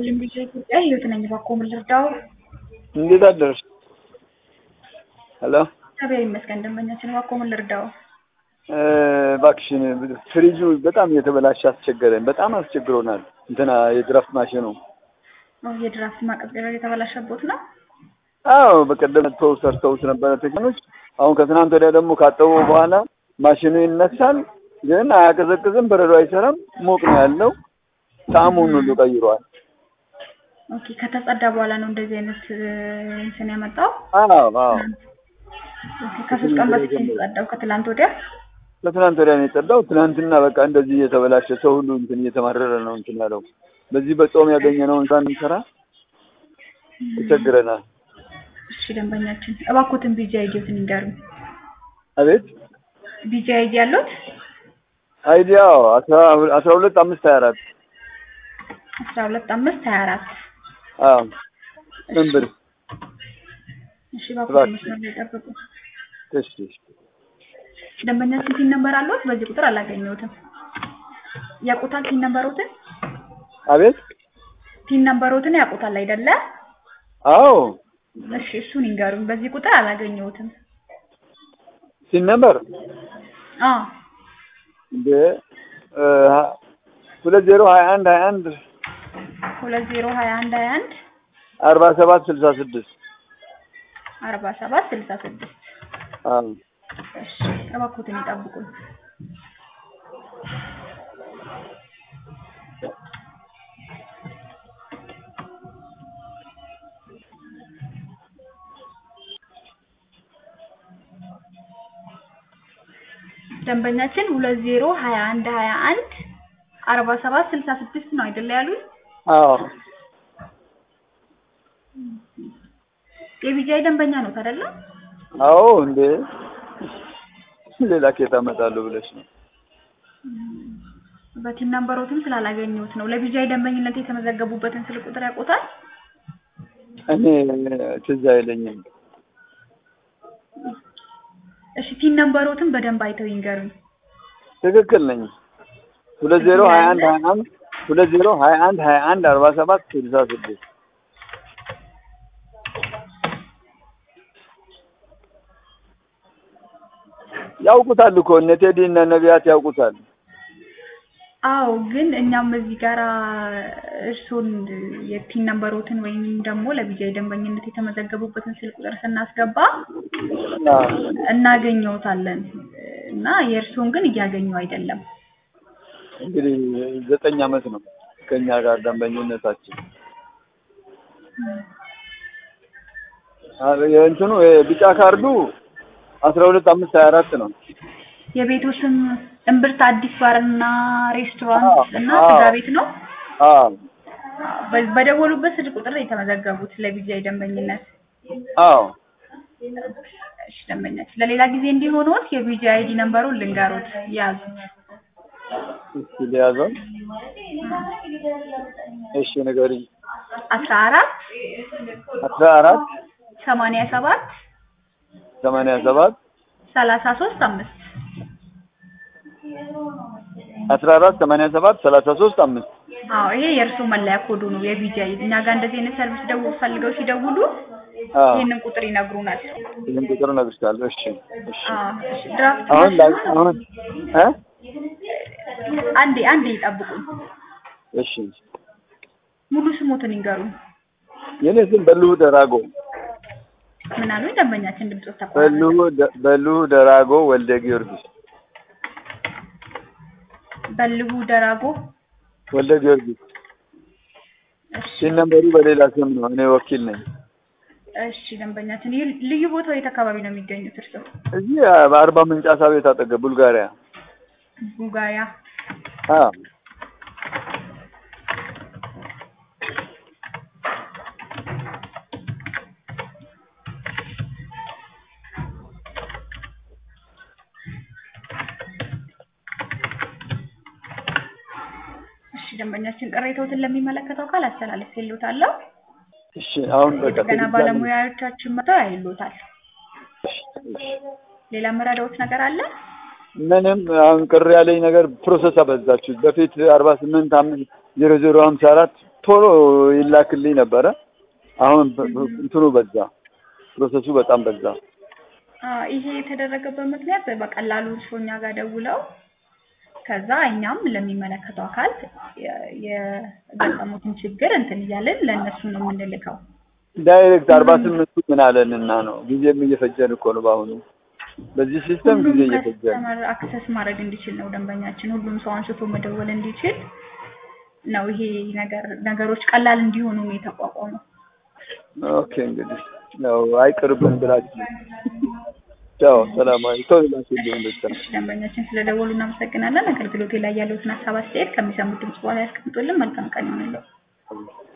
ሁሉም ልጅ ኢትዮጵያ ህይወት ነኝ። እባክዎ ምን ልርዳው? እንዴት አደርሽ? ሄሎ እግዚአብሔር ይመስገን። ደንበኛችን እባክዎ ምን ልርዳው? እባክሽን ፍሪጁ በጣም እየተበላሸ አስቸገረን። በጣም አስቸግሮናል። እንትና የድራፍት ማሽኑ አዎ፣ የድራፍት ማቀዝቀዣ የተበላሸቦት ነው። አዎ በቀደም መጥተው ሰርተውት ነበረ ቴክኖች። አሁን ከትናንት ወዲያ ደግሞ ካጠቡ በኋላ ማሽኑ ይነሳል፣ ግን አያቀዘቅዝም፣ በረዶ አይሰራም። ሞቅ ነው ያለው። ጣዕሙን ሁሉ ቀይሯል። ኦኬ፣ ከተጸዳ በኋላ ነው እንደዚህ አይነት እንትን ያመጣው። አዎ አዎ ኦኬ፣ ከሶስት ቀን በፊት ነው የተጸዳው፣ ከትላንት ወዲያ። ከትናንት ወዲያ ነው የጸዳው። ትናንትና በቃ እንደዚህ እየተበላሸ ሰው ሁሉ እንትን እየተማረረ ነው እንትን ያለው። በዚህ በጾም ያገኘነውን ሳንሰራ ተቸግረናል። እሺ ደንበኛችን እባክዎትን ቢጂ አይዲዎትን ይንገሩኝ። አቤት ቢጂ አይዲ ያሉት አይዲያው አስራ አስራ ሁለት አምስት ሀያ አራት አስራ ሁለት አምስት ሀያ አራት አዎ ምን ብር እሺ እባክዎትን መስመር ላይ ጠብቁ። እሺ እሺ ደንበኛችን ቲን ነምበር አለዎት? በዚህ ቁጥር አላገኘሁትም። ያውቁታል ቲን ነምበሮትን? አቤት ቲን ነምበሮትን ያውቁታል አይደለ? አዎ እሺ እሱን ይንገሩኝ። በዚህ ቁጥር አላገኘሁትም። ሲን ነበር አዎ እንደ ሁለት ዜሮ ሀያ አንድ ሀያ አንድ ሁለት ዜሮ ሀያ አንድ ሀያ አንድ አርባ ሰባት ስልሳ ስድስት አርባ ሰባት ስልሳ ስድስት አዎ እሺ እባክዎትን ይጠብቁኝ። ደንበኛችን ሁለት ዜሮ ሀያ አንድ ሀያ አንድ አርባ ሰባት ስልሳ ስድስት ነው አይደለ ያሉት? አዎ የቢጃይ ደንበኛ ነው አይደለ? አዎ እንዴ ሌላ ኬት አመጣለሁ ብለሽ ነው? በቲም ነምበሮትም ስላላገኘሁት ነው። ለቢጃይ ደንበኝነት የተመዘገቡበትን ስልክ ቁጥር ያውቁታል? እኔ ትዝ አይለኝም። እሺ ቲን ነምበሮትን በደንብ አይተው ይንገሩኝ። ትክክል ነኝ። ሁለት ዜሮ ሀያ አንድ ሀያ አንድ ሁለት ዜሮ ሀያ አንድ ሀያ አንድ አርባ ሰባት ስልሳ ስድስት ያውቁታል እኮ እነ ቴዲ እነ ነቢያት ያውቁታል። አዎ ግን እኛም እዚህ ጋራ እርሶን የቲን ነምበሮትን ወይም ደግሞ ለቢጃይ ደንበኝነት የተመዘገቡበትን ስልክ ቁጥር ስናስገባ እናገኘውታለን እና የእርሶን ግን እያገኙ አይደለም። እንግዲህ ዘጠኝ አመት ነው ከኛ ጋር ደንበኝነታችን። የእንትኑ የቢጫ ካርዱ አስራ ሁለት አምስት ሀያ አራት ነው። የቤቱ ስም እምብርት አዲስ ባርና ሬስቶራንት እና ስጋ ቤት ነው። አዎ በ- በደወሉበት ስልክ ቁጥር ነው የተመዘገቡት ለቢጃይ ደንበኝነት። አዎ እሺ ደንበኛችን ለሌላ ጊዜ እንዲሆኑት የቢጃይ አይዲ ነምበሩን ልንገሩት ያዙት። እስኪ ሊያዘው እሺ ንገሪኝ። አስራ አራት አስራ አራት ሰማንያ ሰባት ሰማንያ ሰባት ሰላሳ ሶስት አምስት አስራ አራት ሰማንያ ሰባት ሰላሳ ሶስት አምስት አዎ ይሄ የእርሱ መለያ ኮዱ ነው የቢጃይ። እኛ ጋር እንደዚህ አይነት ሰርቪስ ደውል ፈልገው ሲደውሉ አዎ ይህንን ቁጥር ይነግሩናል። ይህን ቁጥር እነግርሻለሁ። እሺ እሺ አዎ እሺ ድራፍት አሁን ላይ ማሽኑ አሁን እ አንዴ አንዴ ይጠብቁኝ። እሺ ሙሉ ስሞትን ይንገሩኝ። የኔ ስም በልሁ ደራጎ ምን አሉኝ? ደንበኛችን ድምጾት ተቋረጠ። በልሁ ደ- በልሁ ደራጎ ወልደ ጊዮርጊስ በልቡ ደራጎ ወልደ ጊዮርጊስ እሺ ሲን ነምበሩ በሌላ ስም ነው። እኔ ወኪል ነኝ። እሺ ደንበኛችን ይህ ልዩ ቦታው የት አካባቢ ነው የሚገኙት እርስዎ? እዚህ በአርባ ምንጭ አሳ ቤት አጠገብ ቡልጋሪያ። ቡጋያ አዎ እሺ ደንበኛችን ቅሬታዎትን ለሚመለከተው አካል አስተላልፌልዎታለሁ። እሺ አሁን በቃ የጥገና ትክክል ባለሙያዎቻችን መጥተው ያይሎታል። እሺ፣ እሺ። ሌላ መረዳዎት ነገር አለ? ምንም አሁን ቅር ያለኝ ነገር ፕሮሰስ አበዛችሁት። በፊት አርባ ስምንት አምስት ዜሮ ዜሮ ሀምሳ አራት ቶሎ ይላክልኝ ነበረ። አሁን እንትኑ በዛ፣ ፕሮሰሱ በጣም በዛ። አዎ ይሄ የተደረገበት ምክንያት በቀላሉ እርስዎ እኛ ጋር ደውለው ከዛ እኛም ለሚመለከተው አካል የ- የገጠሙትን ችግር እንትን እያልን ለእነሱ ነው የምንልከው። ዳይሬክት አርባ ስምንቱ ምን አለንና ነው ጊዜም እየፈጀን እኮ ነው በአሁኑ በዚህ ሲስተም ጊዜ ሁሉም እየፈጀን ከስተመር አክሰስ ማድረግ እንዲችል ነው ደንበኛችን፣ ሁሉም ሰው አንስቶ መደወል እንዲችል ነው ይሄ ነገር ነገሮች ቀላል እንዲሆኑ ነው የተቋቋመው። ኦኬ እንግዲህ ያው አይቅርብን ብላችሁ ያው ሰላማዊ ሰው ላኪልኝ ብቻ ደንበኛችን ስለደወሉ እናመሰግናለን። አገልግሎቴ ላይ ያለውትን ሀሳብ አስተያየት ከሚሰሙት ድምጽ በኋላ ያስቀምጡልን። መልካም ቀን ይሁንልዎ።